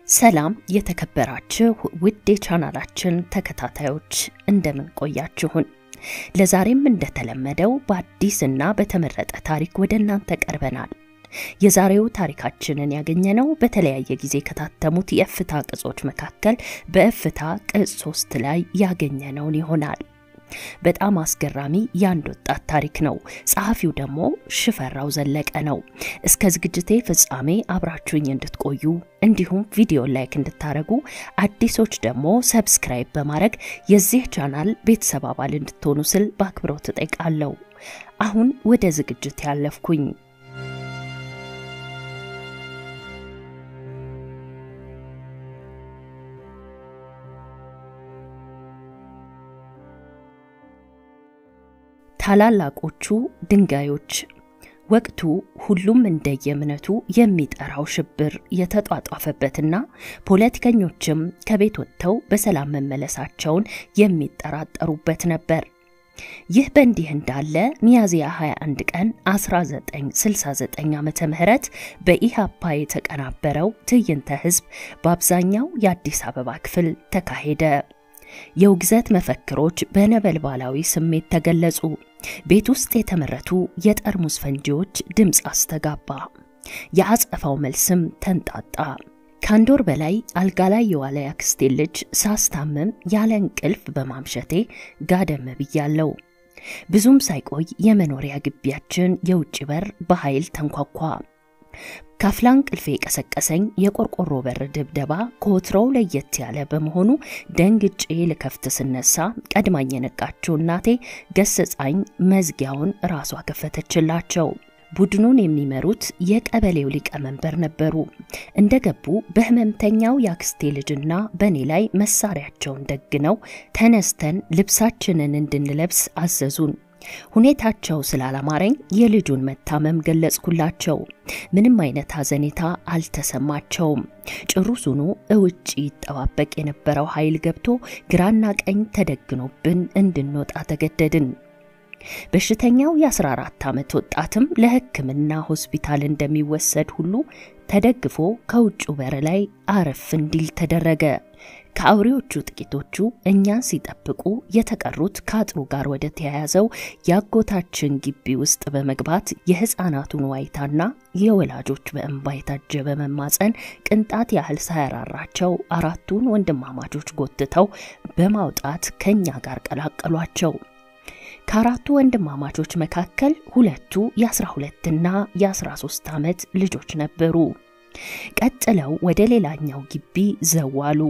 ሰላም የተከበራችሁ ውድ የቻናላችን ተከታታዮች እንደምን ቆያችሁን? ለዛሬም እንደተለመደው በአዲስና በተመረጠ ታሪክ ወደ እናንተ ቀርበናል። የዛሬው ታሪካችንን ያገኘነው በተለያየ ጊዜ ከታተሙት የእፍታ ቅጾች መካከል በእፍታ ቅጽ ሶስት ላይ ያገኘነውን ይሆናል። በጣም አስገራሚ የአንድ ወጣት ታሪክ ነው። ጸሐፊው ደግሞ ሽፈራው ዘለቀ ነው። እስከ ዝግጅቴ ፍጻሜ አብራችሁኝ እንድትቆዩ እንዲሁም ቪዲዮ ላይክ እንድታደርጉ አዲሶች ደግሞ ሰብስክራይብ በማድረግ የዚህ ቻናል ቤተሰብ አባል እንድትሆኑ ስል በአክብሮት እጠይቃለሁ። አሁን ወደ ዝግጅት ያለፍኩኝ ታላላቆቹ ድንጋዮች ወቅቱ ሁሉም እንደየእምነቱ የሚጠራው ሽብር የተጧጧፈበትና ፖለቲከኞችም ከቤት ወጥተው በሰላም መመለሳቸውን የሚጠራጠሩበት ነበር። ይህ በእንዲህ እንዳለ ሚያዝያ 21 ቀን 1969 ዓመተ ምህረት በኢሃፓ የተቀናበረው ትዕይንተ ህዝብ በአብዛኛው የአዲስ አበባ ክፍል ተካሄደ። የውግዘት መፈክሮች በነበልባላዊ ስሜት ተገለጹ። ቤት ውስጥ የተመረቱ የጠርሙስ ፈንጂዎች ድምፅ አስተጋባ። የአጸፋው መልስም ተንጣጣ። ከአንድ ወር በላይ አልጋ ላይ የዋለ ያክስቴ ልጅ ሳስታምም ያለ እንቅልፍ በማምሸቴ ጋደም ብያለው። ብዙም ሳይቆይ የመኖሪያ ግቢያችን የውጭ በር በኃይል ተንኳኳ። ካፍላ እንቅልፌ የቀሰቀሰኝ የቆርቆሮ በር ድብደባ ከወትሮው ለየት ያለ በመሆኑ ደንግጬ ልከፍት ስነሳ ቀድማኝ የነቃችው እናቴ ገስጻኝ መዝጊያውን ራሷ ከፈተችላቸው። ቡድኑን የሚመሩት የቀበሌው ሊቀመንበር ነበሩ። እንደገቡ በህመምተኛው የአክስቴ ልጅና በእኔ ላይ መሳሪያቸውን ደግነው ተነስተን ልብሳችንን እንድንለብስ አዘዙን። ሁኔታቸው ስላላማረኝ የልጁን መታመም ገለጽኩላቸው። ምንም አይነት ሐዘኔታ አልተሰማቸውም። ጭሩሱኑ እውጭ ይጠባበቅ የነበረው ኃይል ገብቶ ግራና ቀኝ ተደግኖብን እንድንወጣ ተገደድን። በሽተኛው የ14 ዓመት ወጣትም ለሕክምና ሆስፒታል እንደሚወሰድ ሁሉ ተደግፎ ከውጭው በር ላይ አረፍ እንዲል ተደረገ። ከአውሬዎቹ ጥቂቶቹ እኛን ሲጠብቁ፣ የተቀሩት ከአጥሩ ጋር ወደ ተያያዘው የአጎታችን ግቢ ውስጥ በመግባት የሕፃናቱን ዋይታና የወላጆች በእንባ የታጀበ መማፀን ቅንጣት ያህል ሳያራራቸው አራቱን ወንድማማቾች ጎትተው በማውጣት ከእኛ ጋር ቀላቀሏቸው። ከአራቱ ወንድማማቾች መካከል ሁለቱ የ12ና የ13 ዓመት ልጆች ነበሩ። ቀጥለው ወደ ሌላኛው ግቢ ዘዋሉ።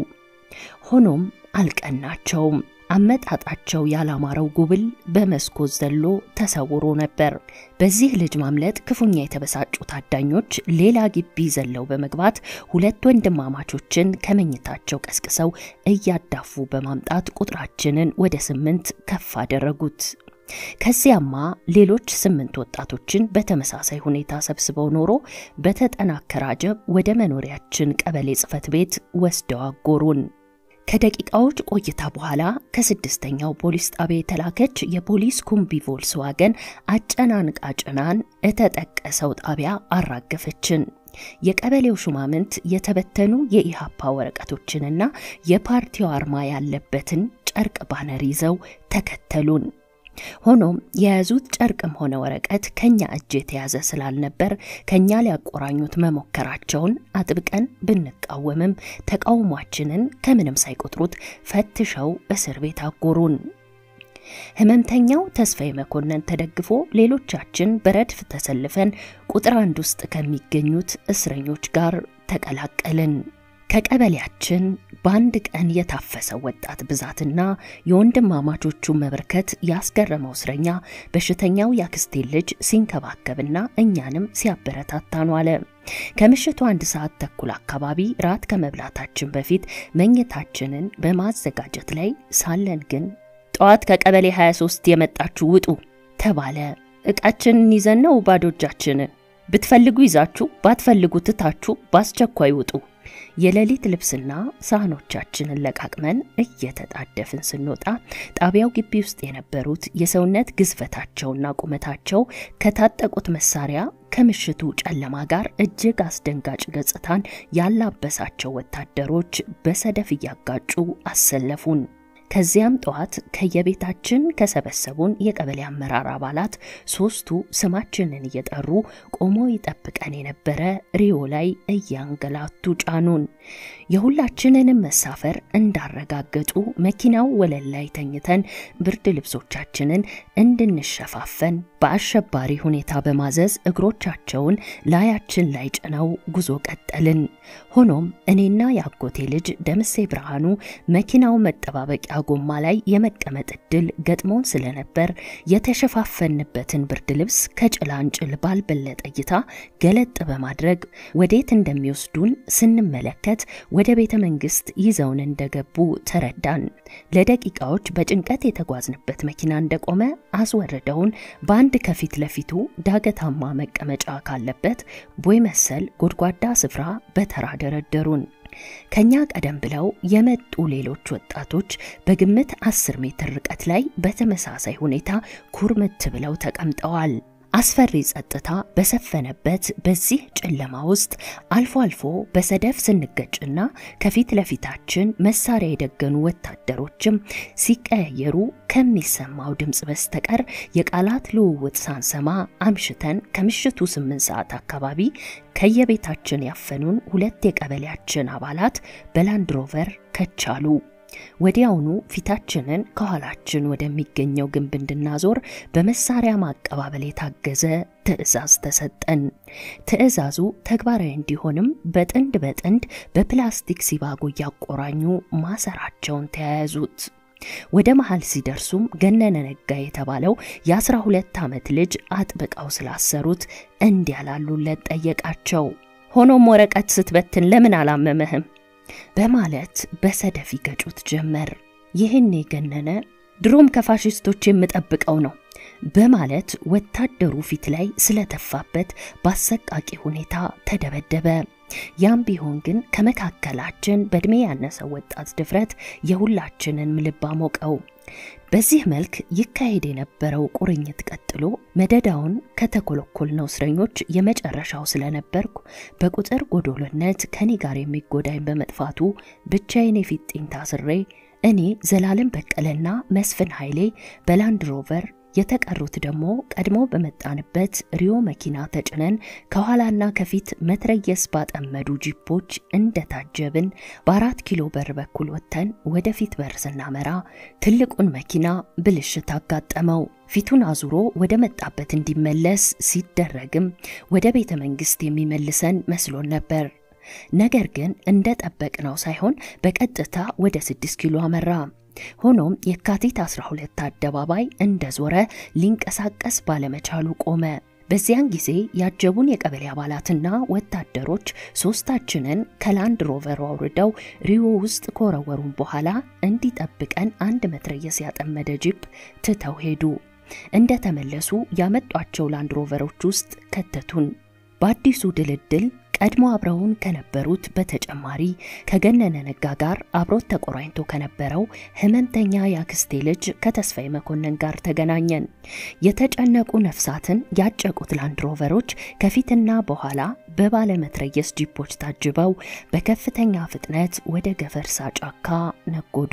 ሆኖም አልቀናቸውም። አመጣጣቸው ያላማረው ጉብል በመስኮት ዘሎ ተሰውሮ ነበር። በዚህ ልጅ ማምለጥ ክፉኛ የተበሳጩ ታዳኞች ሌላ ግቢ ዘለው በመግባት ሁለት ወንድማማቾችን ከመኝታቸው ቀስቅሰው እያዳፉ በማምጣት ቁጥራችንን ወደ ስምንት ከፍ አደረጉት። ከዚያማ ሌሎች ስምንት ወጣቶችን በተመሳሳይ ሁኔታ ሰብስበው ኖሮ በተጠናከረ አጀብ ወደ መኖሪያችን ቀበሌ ጽሕፈት ቤት ወስደው አጎሩን። ከደቂቃዎች ቆይታ በኋላ ከስድስተኛው ፖሊስ ጣቢያ የተላከች የፖሊስ ኩምቢ ቮልስዋገን አጨናንቃ ጭናን እተጠቀሰው ጣቢያ አራገፈችን። የቀበሌው ሹማምንት የተበተኑ የኢሃፓ ወረቀቶችንና የፓርቲው አርማ ያለበትን ጨርቅ ባነር ይዘው ተከተሉን። ሆኖም የያዙት ጨርቅም ሆነ ወረቀት ከኛ እጅ የተያዘ ስላልነበር ከኛ ሊያቆራኙት መሞከራቸውን አጥብቀን ብንቃወምም ተቃውሟችንን ከምንም ሳይቆጥሩት ፈትሸው እስር ቤት አጎሩን። ህመምተኛው ተስፋዬ መኮንን ተደግፎ ሌሎቻችን በረድፍ ተሰልፈን ቁጥር አንድ ውስጥ ከሚገኙት እስረኞች ጋር ተቀላቀልን። ከቀበሌያችን በአንድ ቀን የታፈሰው ወጣት ብዛትና የወንድማማቾቹ መበርከት ያስገረመው እስረኛ በሽተኛው ያክስቴ ልጅ ሲንከባከብና እኛንም ሲያበረታታን ዋለ። ከምሽቱ አንድ ሰዓት ተኩል አካባቢ ራት ከመብላታችን በፊት መኝታችንን በማዘጋጀት ላይ ሳለን ግን ጠዋት ከቀበሌ 23 የመጣችሁ ውጡ ተባለ። ዕቃችንን ይዘን ነው ባዶ እጃችንን። ብትፈልጉ ይዛችሁ ባትፈልጉ ትታችሁ በአስቸኳይ ውጡ የሌሊት ልብስና ሳህኖቻችንን ለቃቅመን እየተጣደፍን ስንወጣ ጣቢያው ግቢ ውስጥ የነበሩት የሰውነት ግዝፈታቸውና ቁመታቸው ከታጠቁት መሳሪያ ከምሽቱ ጨለማ ጋር እጅግ አስደንጋጭ ገጽታን ያላበሳቸው ወታደሮች በሰደፍ እያጋጩ አሰለፉን። ከዚያም ጠዋት ከየቤታችን ከሰበሰቡን የቀበሌ አመራር አባላት ሶስቱ ስማችንን እየጠሩ ቆሞ ይጠብቀን የነበረ ሪዮ ላይ እያንገላቱ ጫኑን። የሁላችንንም መሳፈር እንዳረጋገጡ መኪናው ወለል ላይ ተኝተን ብርድ ልብሶቻችንን እንድንሸፋፈን በአሸባሪ ሁኔታ በማዘዝ እግሮቻቸውን ላያችን ላይ ጭነው ጉዞ ቀጠልን። ሆኖም እኔና የአጎቴ ልጅ ደምሴ ብርሃኑ መኪናው መጠባበቂያ ጎማ ላይ የመቀመጥ እድል ገጥሞን ስለነበር የተሸፋፈንበትን ብርድ ልብስ ከጭላንጭል ባልበለጠ እይታ ገለጥ በማድረግ ወዴት እንደሚወስዱን ስንመለከት ወደ ቤተ መንግስት ይዘውን እንደገቡ ተረዳን። ለደቂቃዎች በጭንቀት የተጓዝንበት መኪና እንደቆመ አስወርደውን በአንድ ከፊት ለፊቱ ዳገታማ መቀመጫ ካለበት ቦይ መሰል ጎድጓዳ ስፍራ በተራ ደረደሩን። ከኛ ቀደም ብለው የመጡ ሌሎች ወጣቶች በግምት አስር ሜትር ርቀት ላይ በተመሳሳይ ሁኔታ ኩርምት ብለው ተቀምጠዋል። አስፈሪ ጸጥታ በሰፈነበት በዚህ ጨለማ ውስጥ አልፎ አልፎ በሰደፍ ስንገጭና ከፊት ለፊታችን መሳሪያ የደገኑ ወታደሮችም ሲቀያየሩ ከሚሰማው ድምፅ በስተቀር የቃላት ልውውጥ ሳንሰማ አምሽተን ከምሽቱ ስምንት ሰዓት አካባቢ ከየቤታችን ያፈኑን ሁለት የቀበሌያችን አባላት በላንድሮቨር ከቻሉ። ወዲያውኑ ፊታችንን ከኋላችን ወደሚገኘው ግንብ እንድናዞር በመሳሪያ ማቀባበል የታገዘ ትዕዛዝ ተሰጠን። ትዕዛዙ ተግባራዊ እንዲሆንም በጥንድ በጥንድ በፕላስቲክ ሲባጎ እያቆራኙ ማሰራቸውን ተያያዙት። ወደ መሃል ሲደርሱም ገነነ ነጋ የተባለው የአስራ ሁለት ዓመት ልጅ አጥብቀው ስላሰሩት እንዲያላሉለት ጠየቃቸው። ሆኖም ወረቀት ስትበትን ለምን አላመመህም? በማለት በሰደፍ ይገጩት ጀመር። ይህን የገነነ ድሮም ከፋሽስቶች የምጠብቀው ነው በማለት ወታደሩ ፊት ላይ ስለተፋበት በአሰቃቂ ሁኔታ ተደበደበ። ያም ቢሆን ግን ከመካከላችን በዕድሜ ያነሰው ወጣት ድፍረት የሁላችንን ልብ አሞቀው። በዚህ መልክ ይካሄድ የነበረው ቁርኝት ቀጥሎ መደዳውን ከተኮለኮልነው እስረኞች የመጨረሻው ስለነበርኩ በቁጥር ጎዶሎነት ከኔ ጋር የሚጎዳኝ በመጥፋቱ ብቻዬን የፊጥኝ ታስሬ እኔ ዘላለም በቀለና መስፍን ኃይሌ በላንድ ሮቨር የተቀሩት ደግሞ ቀድሞ በመጣንበት ሪዮ መኪና ተጭነን ከኋላና ከፊት መትረየስ ባጠመዱ ጂፖች እንደታጀብን በአራት ኪሎ በር በኩል ወጥተን ወደፊት በር ስናመራ ትልቁን መኪና ብልሽት አጋጠመው። ፊቱን አዙሮ ወደ መጣበት እንዲመለስ ሲደረግም ወደ ቤተ መንግስት የሚመልሰን መስሎን ነበር። ነገር ግን እንደ ጠበቅነው ሳይሆን በቀጥታ ወደ ስድስት ኪሎ አመራ። ሆኖም የካቲት 12 አደባባይ እንደዞረ ሊንቀሳቀስ ባለመቻሉ ቆመ። በዚያን ጊዜ ያጀቡን የቀበሌ አባላትና ወታደሮች ሶስታችንን ከላንድ ሮቨሩ አውርደው ሪዮ ውስጥ ከወረወሩን በኋላ እንዲጠብቀን አንድ መትረየስ ያጠመደ ጂፕ ትተው ሄዱ። እንደተመለሱ ያመጧቸው ላንድ ሮቨሮች ውስጥ ከተቱን። በአዲሱ ድልድል ቀድሞ አብረውን ከነበሩት በተጨማሪ ከገነነ ነጋ ጋር አብሮት ተቆራኝቶ ከነበረው ህመምተኛ የአክስቴ ልጅ ከተስፋዬ መኮንን ጋር ተገናኘን። የተጨነቁ ነፍሳትን ያጨቁት ላንድሮቨሮች ከፊትና በኋላ በባለመትረየስ ጂፖች ታጅበው በከፍተኛ ፍጥነት ወደ ገፈርሳ ጫካ ነጎዱ።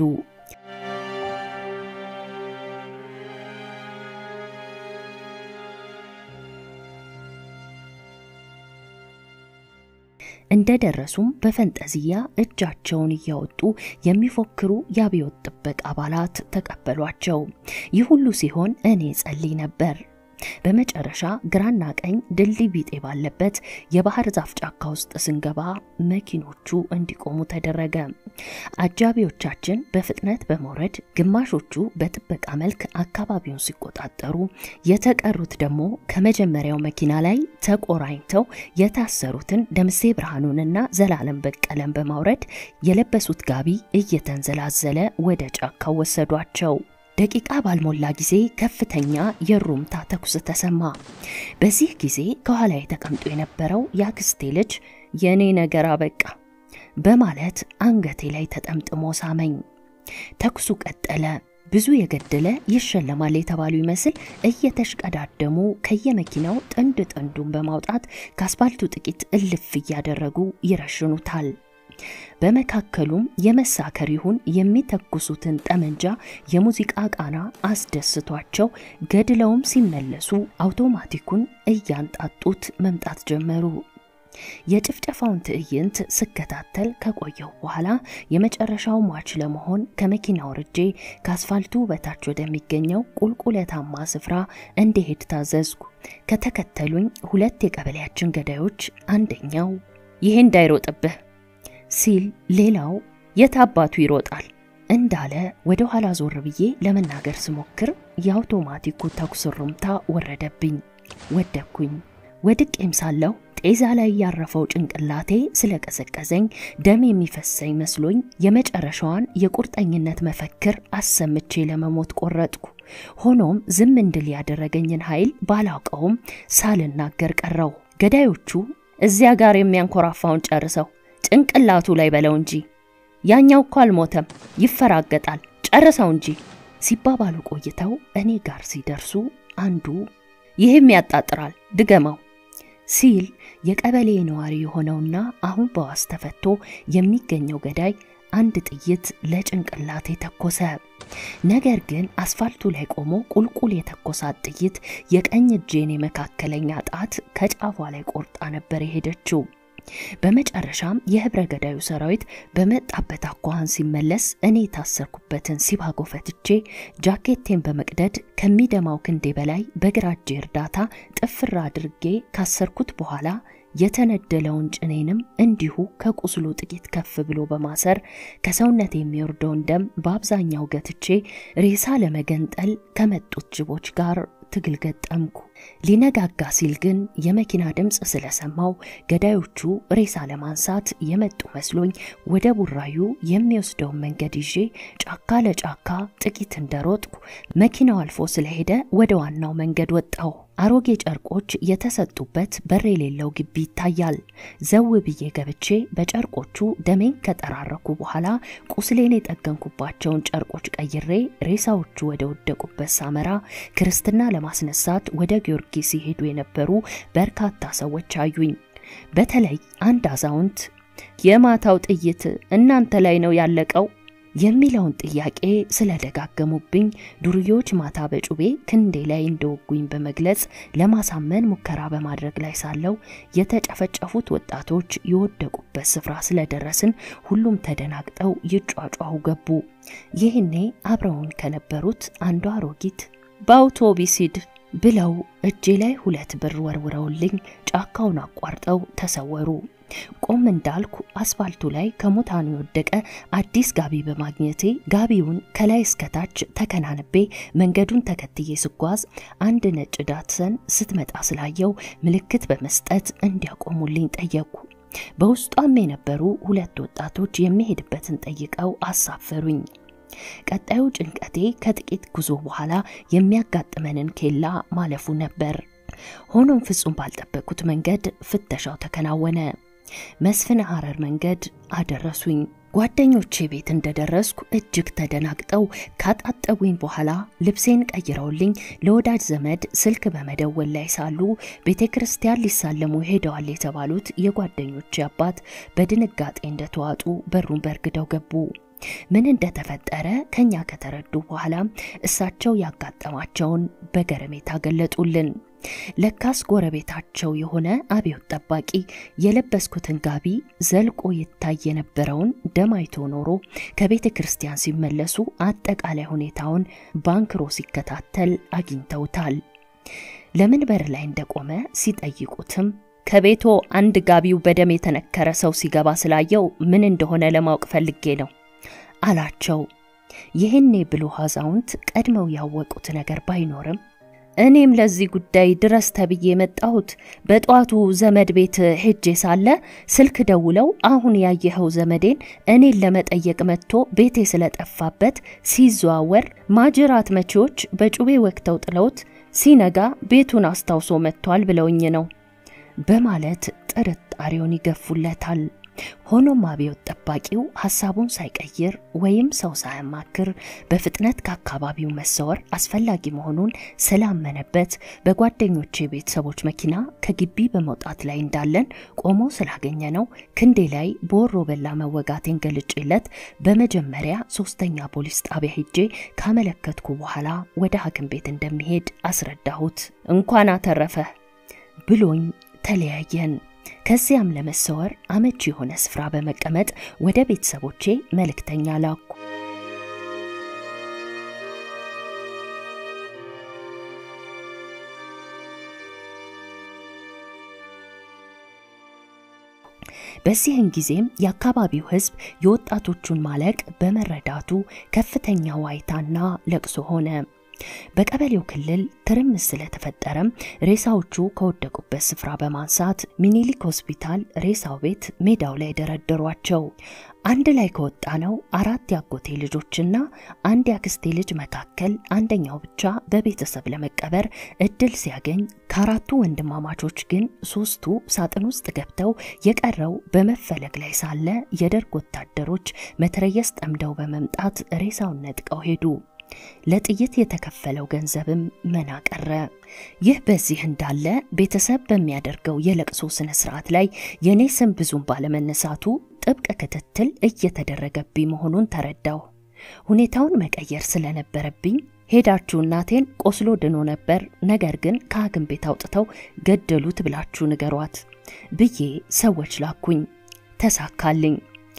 እንደደረሱም በፈንጠዝያ እጃቸውን እያወጡ የሚፎክሩ የአብዮት ጥበቃ አባላት ተቀበሏቸው። ይህ ሁሉ ሲሆን እኔ ጸልይ ነበር። በመጨረሻ ግራና ቀኝ ድልድይ ቢጤ ባለበት የባህር ዛፍ ጫካ ውስጥ ስንገባ መኪኖቹ እንዲቆሙ ተደረገ። አጃቢዎቻችን በፍጥነት በመውረድ ግማሾቹ በጥበቃ መልክ አካባቢውን ሲቆጣጠሩ፣ የተቀሩት ደግሞ ከመጀመሪያው መኪና ላይ ተቆራኝተው የታሰሩትን ደምሴ ብርሃኑንና ዘላለም በቀለን በማውረድ የለበሱት ጋቢ እየተንዘላዘለ ወደ ጫካው ወሰዷቸው። ደቂቃ ባልሞላ ጊዜ ከፍተኛ የሩምታ ተኩስ ተሰማ። በዚህ ጊዜ ከኋላ ተቀምጦ የነበረው የአክስቴ ልጅ የእኔ ነገር አበቃ በማለት አንገቴ ላይ ተጠምጥሞ ሳመኝ። ተኩሱ ቀጠለ። ብዙ የገደለ ይሸለማል የተባሉ ይመስል እየተሽቀዳደሙ ከየመኪናው ጥንድ ጥንዱን በማውጣት ከአስፋልቱ ጥቂት እልፍ እያደረጉ ይረሽኑታል። በመካከሉም የመሳከር ይሁን የሚተኩሱትን ጠመንጃ የሙዚቃ ቃና አስደስቷቸው ገድለውም ሲመለሱ አውቶማቲኩን እያንጣጡት መምጣት ጀመሩ። የጭፍጨፋውን ትዕይንት ስከታተል ከቆየሁ በኋላ የመጨረሻው ሟች ለመሆን ከመኪና ወርጄ ከአስፋልቱ በታች ወደሚገኘው ቁልቁለታማ ስፍራ እንዲሄድ ታዘዝኩ። ከተከተሉኝ ሁለት የቀበሌያችን ገዳዮች አንደኛው ይሄ እንዳይሮጥብህ ሲል ሌላው የት አባቱ ይሮጣል እንዳለ ወደ ኋላ ዞር ብዬ ለመናገር ስሞክር የአውቶማቲኩ ተኩስ ሩምታ ወረደብኝ። ወደኩኝ። ወድቄም ሳለሁ ጤዛ ላይ ያረፈው ጭንቅላቴ ስለቀዘቀዘኝ ደም የሚፈሰኝ መስሎኝ የመጨረሻዋን የቁርጠኝነት መፈክር አሰምቼ ለመሞት ቆረጥኩ። ሆኖም ዝም እንድል ያደረገኝን ኃይል ባላውቀውም ሳልናገር ቀረው። ገዳዮቹ እዚያ ጋር የሚያንኮራፋውን ጨርሰው ጭንቅላቱ ላይ በለው እንጂ ያኛው እኮ አልሞተም፣ ይፈራገጣል፣ ጨርሰው እንጂ ሲባባሉ ቆይተው እኔ ጋር ሲደርሱ አንዱ ይህም ያጣጥራል፣ ድገመው ሲል የቀበሌ ነዋሪ የሆነውና አሁን በዋስ ተፈቶ የሚገኘው ገዳይ አንድ ጥይት ለጭንቅላቴ ተኮሰ። ነገር ግን አስፋልቱ ላይ ቆሞ ቁልቁል የተኮሳት ጥይት የቀኝ እጄን የመካከለኛ ጣት ከጫፏ ላይ ቆርጣ ነበር የሄደችው። በመጨረሻም የህብረ ገዳዩ ሰራዊት በመጣበት አኳኋን ሲመለስ እኔ የታሰርኩበትን ሲባጎ ፈትቼ ጃኬቴን በመቅደድ ከሚደማው ክንዴ በላይ በግራ እጄ እርዳታ ጥፍር አድርጌ ካሰርኩት በኋላ የተነደለውን ጭኔንም እንዲሁ ከቁስሉ ጥቂት ከፍ ብሎ በማሰር ከሰውነት የሚወርደውን ደም በአብዛኛው ገትቼ ሬሳ ለመገንጠል ከመጡት ጅቦች ጋር ትግል ገጠምኩ። ሊነጋጋ ሲል ግን የመኪና ድምፅ ስለሰማው ገዳዮቹ ሬሳ ለማንሳት የመጡ መስሎኝ ወደ ቡራዩ የሚወስደውን መንገድ ይዤ ጫካ ለጫካ ጥቂት እንደሮጥኩ መኪናው አልፎ ስለሄደ ወደ ዋናው መንገድ ወጣሁ። አሮጌ ጨርቆች የተሰጡበት በር የሌለው ግቢ ይታያል። ዘው ብዬ ገብቼ በጨርቆቹ ደሜን ከጠራረኩ በኋላ ቁስሌን የጠገንኩባቸውን ጨርቆች ቀይሬ ሬሳዎቹ ወደ ወደቁበት ሳመራ ክርስትና ለማስነሳት ወደ ጊዮርጊስ ሲሄዱ የነበሩ በርካታ ሰዎች አዩኝ። በተለይ አንድ አዛውንት የማታው ጥይት እናንተ ላይ ነው ያለቀው የሚለውን ጥያቄ ስለደጋገሙብኝ ዱርዬዎች ማታ በጩቤ ክንዴ ላይ እንደወጉኝ በመግለጽ ለማሳመን ሙከራ በማድረግ ላይ ሳለው የተጨፈጨፉት ወጣቶች የወደቁበት ስፍራ ስለደረስን ሁሉም ተደናግጠው ይጯጯሁ ገቡ። ይህኔ አብረውን ከነበሩት አንዷ አሮጊት በአውቶቢስ ሂድ ብለው እጄ ላይ ሁለት ብር ወርውረውልኝ ጫካውን አቋርጠው ተሰወሩ። ቆም እንዳልኩ አስፋልቱ ላይ ከሙታኑ የወደቀ አዲስ ጋቢ በማግኘቴ ጋቢውን ከላይ እስከታች ተከናንቤ መንገዱን ተከትዬ ስጓዝ አንድ ነጭ ዳትሰን ስትመጣ ስላየው ምልክት በመስጠት እንዲያቆሙልኝ ጠየቅኩ። በውስጧም የነበሩ ሁለት ወጣቶች የሚሄድበትን ጠይቀው አሳፈሩኝ። ቀጣዩ ጭንቀቴ ከጥቂት ጉዞ በኋላ የሚያጋጥመንን ኬላ ማለፉ ነበር። ሆኖም ፍጹም ባልጠበቅኩት መንገድ ፍተሻው ተከናወነ። መስፍን ሐረር መንገድ አደረሱኝ። ጓደኞቼ ቤት እንደደረስኩ እጅግ ተደናግጠው ካጣጠቡኝ በኋላ ልብሴን ቀይረውልኝ ለወዳጅ ዘመድ ስልክ በመደወል ላይ ሳሉ ቤተ ክርስቲያን ሊሳለሙ ሄደዋል የተባሉት የጓደኞቼ አባት በድንጋጤ እንደተዋጡ በሩን በርግደው ገቡ። ምን እንደተፈጠረ ከኛ ከተረዱ በኋላ እሳቸው ያጋጠማቸውን በገረሜታ ገለጡልን። ለካስ ጎረቤታቸው የሆነ አብዮት ጠባቂ የለበስኩትን ጋቢ ዘልቆ ይታይ የነበረውን ደም አይቶ ኖሮ ከቤተ ክርስቲያን ሲመለሱ አጠቃላይ ሁኔታውን ባንክሮ ሲከታተል አግኝተውታል። ለምን በር ላይ እንደቆመ ሲጠይቁትም ከቤቶ አንድ ጋቢው በደም የተነከረ ሰው ሲገባ ስላየው ምን እንደሆነ ለማወቅ ፈልጌ ነው አላቸው። ይህኔ ብልህ አዛውንት ቀድመው ያወቁት ነገር ባይኖርም እኔም ለዚህ ጉዳይ ድረስ ተብዬ የመጣሁት በጠዋቱ ዘመድ ቤት ሄጄ ሳለ ስልክ ደውለው አሁን ያየኸው ዘመዴን እኔን ለመጠየቅ መጥቶ ቤቴ ስለጠፋበት ሲዘዋወር ማጅራት መቺዎች በጩቤ ወቅተው ጥለውት ሲነጋ ቤቱን አስታውሶ መጥቷል ብለውኝ ነው በማለት ጥርጣሬውን ይገፉለታል። ሆኖም አብዮት ጠባቂው ሀሳቡን ሳይቀይር ወይም ሰው ሳያማክር በፍጥነት ከአካባቢው መሰወር አስፈላጊ መሆኑን ስላመነበት በጓደኞቼ ቤተሰቦች መኪና ከግቢ በመውጣት ላይ እንዳለን ቆሞ ስላገኘ ነው ክንዴ ላይ በወሮ በላ መወጋቴን ገልጬለት በመጀመሪያ ሶስተኛ ፖሊስ ጣቢያ ሄጄ ካመለከትኩ በኋላ ወደ ሐኪም ቤት እንደሚሄድ አስረዳሁት። እንኳን አተረፈ ብሎኝ ተለያየን። ከዚያም ለመሰወር አመቺ የሆነ ስፍራ በመቀመጥ ወደ ቤተሰቦቼ መልእክተኛ ላኩ። በዚህን ጊዜም የአካባቢው ሕዝብ የወጣቶቹን ማለቅ በመረዳቱ ከፍተኛ ዋይታና ለቅሶ ሆነ። በቀበሌው ክልል ትርምስ ስለተፈጠረም ሬሳዎቹ ከወደቁበት ስፍራ በማንሳት ሚኒሊክ ሆስፒታል ሬሳው ቤት ሜዳው ላይ ደረደሯቸው። አንድ ላይ ከወጣ ነው አራት ያጎቴ ልጆችና አንድ ያክስቴ ልጅ መካከል አንደኛው ብቻ በቤተሰብ ለመቀበር እድል ሲያገኝ ከአራቱ ወንድማማቾች ግን ሶስቱ ሳጥን ውስጥ ገብተው የቀረው በመፈለግ ላይ ሳለ የደርግ ወታደሮች መትረየስ ጠምደው በመምጣት ሬሳውን ነጥቀው ሄዱ። ለጥይት የተከፈለው ገንዘብም መና ቀረ። ይህ በዚህ እንዳለ ቤተሰብ በሚያደርገው የለቅሶ ስነ ስርዓት ላይ የኔ ስም ብዙም ባለመነሳቱ ጥብቅ ክትትል እየተደረገብኝ መሆኑን ተረዳሁ። ሁኔታውን መቀየር ስለነበረብኝ ሄዳችሁ እናቴን ቆስሎ ድኖ ነበር፣ ነገር ግን ከሐኪም ቤት አውጥተው ገደሉት ብላችሁ ንገሯት ብዬ ሰዎች ላኩኝ። ተሳካልኝ።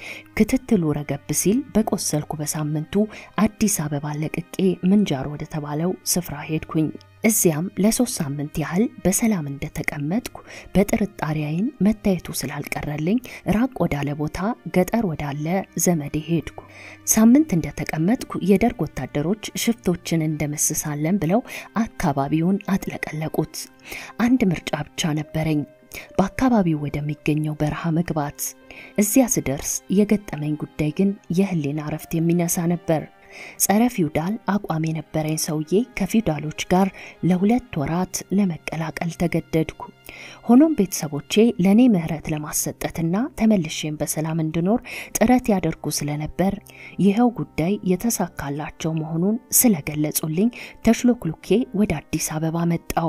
ክትትሉ ረገብ ሲል በቆሰልኩ በሳምንቱ አዲስ አበባ ለቅቄ ምንጃር ወደ ተባለው ስፍራ ሄድኩኝ። እዚያም ለሶስት ሳምንት ያህል በሰላም እንደተቀመጥኩ በጥርጣሬ ዓይን መታየቱ ስላልቀረልኝ ራቅ ወዳለ ቦታ ገጠር ወዳለ ዘመዴ ሄድኩ። ሳምንት እንደተቀመጥኩ የደርግ ወታደሮች ሽፍቶችን እንደመስሳለን ብለው አካባቢውን አጥለቀለቁት። አንድ ምርጫ ብቻ ነበረኝ። በአካባቢው ወደሚገኘው በረሃ መግባት። እዚያ ስደርስ የገጠመኝ ጉዳይ ግን የህሊና እረፍት የሚነሳ ነበር። ጸረ ፊውዳል አቋም የነበረኝ ሰውዬ ከፊውዳሎች ጋር ለሁለት ወራት ለመቀላቀል ተገደድኩ። ሆኖም ቤተሰቦቼ ለእኔ ምህረት ለማሰጠትና ተመልሼም በሰላም እንድኖር ጥረት ያደርጉ ስለነበር ይኸው ጉዳይ የተሳካላቸው መሆኑን ስለገለጹልኝ ተሽሎክሉኬ ወደ አዲስ አበባ መጣሁ።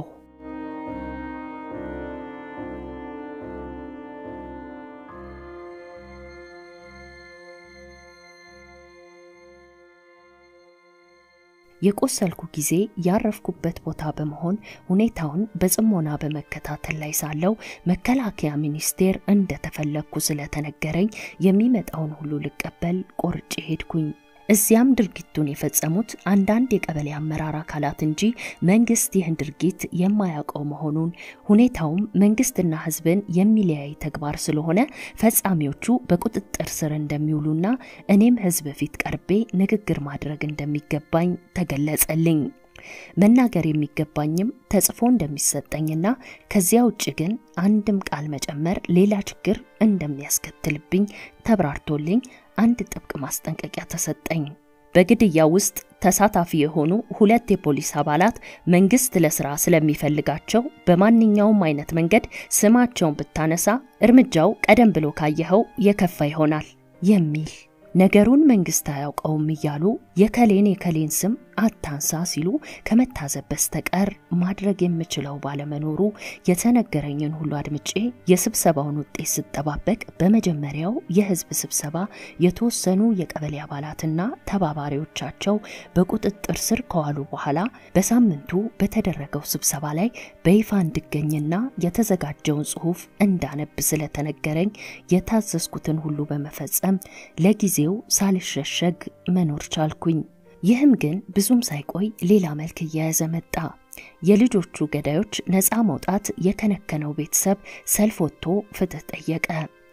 የቆሰልኩ ጊዜ ያረፍኩበት ቦታ በመሆን ሁኔታውን በጽሞና በመከታተል ላይ ሳለው መከላከያ ሚኒስቴር እንደተፈለግኩ ስለተነገረኝ የሚመጣውን ሁሉ ልቀበል ቆርጬ ሄድኩኝ። እዚያም ድርጊቱን የፈጸሙት አንዳንድ የቀበሌ አመራር አካላት እንጂ መንግስት ይህን ድርጊት የማያውቀው መሆኑን ሁኔታውም መንግስትና ሕዝብን የሚለያይ ተግባር ስለሆነ ፈጻሚዎቹ በቁጥጥር ስር እንደሚውሉና እኔም ሕዝብ ፊት ቀርቤ ንግግር ማድረግ እንደሚገባኝ ተገለጸልኝ። መናገር የሚገባኝም ተጽፎ እንደሚሰጠኝና ከዚያ ውጭ ግን አንድም ቃል መጨመር ሌላ ችግር እንደሚያስከትልብኝ ተብራርቶልኝ አንድ ጥብቅ ማስጠንቀቂያ ተሰጠኝ። በግድያ ውስጥ ተሳታፊ የሆኑ ሁለት የፖሊስ አባላት መንግስት ለስራ ስለሚፈልጋቸው በማንኛውም አይነት መንገድ ስማቸውን ብታነሳ እርምጃው ቀደም ብሎ ካየኸው የከፋ ይሆናል የሚል ነገሩን መንግስት አያውቀውም እያሉ የከሌን የከሌን ስም አታንሳ ሲሉ ከመታዘብ በስተቀር ማድረግ የምችለው ባለመኖሩ የተነገረኝን ሁሉ አድምጬ የስብሰባውን ውጤት ስጠባበቅ በመጀመሪያው የህዝብ ስብሰባ የተወሰኑ የቀበሌ አባላትና ተባባሪዎቻቸው በቁጥጥር ስር ከዋሉ በኋላ በሳምንቱ በተደረገው ስብሰባ ላይ በይፋ እንድገኝና የተዘጋጀውን ጽሑፍ እንዳነብ ስለተነገረኝ የታዘዝኩትን ሁሉ በመፈጸም ለጊዜው ሳልሸሸግ መኖር ቻልኩኝ። ይህም ግን ብዙም ሳይቆይ ሌላ መልክ እየያዘ መጣ። የልጆቹ ገዳዮች ነፃ መውጣት የከነከነው ቤተሰብ ሰልፍ ወጥቶ ፍትህ ጠየቀ።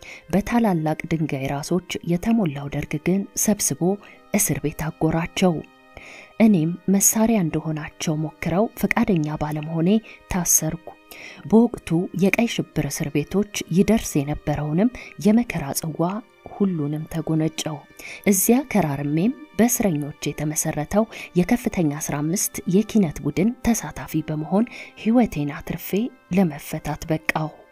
በታላላቅ ድንጋይ ራሶች የተሞላው ደርግ ግን ሰብስቦ እስር ቤት አጎራቸው። እኔም መሳሪያ እንደሆናቸው ሞክረው ፈቃደኛ ባለመሆኔ ታሰርኩ። በወቅቱ የቀይ ሽብር እስር ቤቶች ይደርስ የነበረውንም የመከራ ጽዋ ሁሉንም ተጎነጨው። እዚያ ከራርሜም በእስረኞች የተመሰረተው የከፍተኛ 15 የኪነት ቡድን ተሳታፊ በመሆን ሕይወቴን አትርፌ ለመፈታት በቃሁ።